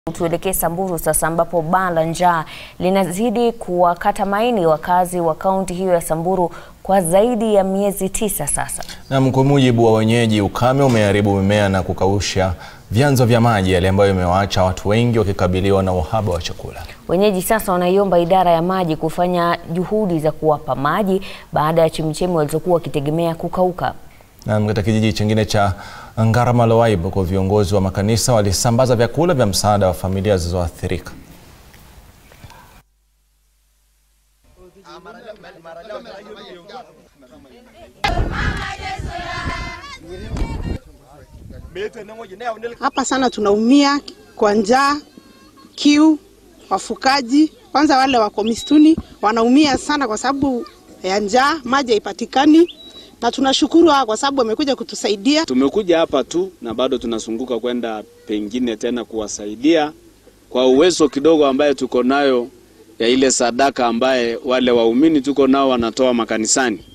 Tuelekee Samburu sasa ambapo baa la njaa linazidi kuwakata maini wakazi wa kaunti hiyo ya Samburu kwa zaidi ya miezi tisa sasa. Na kwa mujibu wa wenyeji, ukame umeharibu mimea na kukausha vyanzo vya maji, hali ambayo imewaacha watu wengi wakikabiliwa na uhaba wa chakula. Wenyeji sasa wanaiomba idara ya maji kufanya juhudi za kuwapa maji baada ya chemichemi walizokuwa wakitegemea kukauka. Na katika kijiji chingine cha Ngarama kwa viongozi wa makanisa walisambaza vyakula vya msaada wa familia zilizoathirika. Hapa sana tunaumia kwa njaa, kiu, wafukaji kwanza wale wako mistuni wanaumia sana kwa sababu ya njaa, maji haipatikani na tunashukuru kwa sababu wamekuja kutusaidia. Tumekuja hapa tu na bado tunazunguka kwenda pengine tena kuwasaidia kwa uwezo kidogo ambaye tuko nayo ya ile sadaka ambaye wale waumini tuko nao wanatoa makanisani.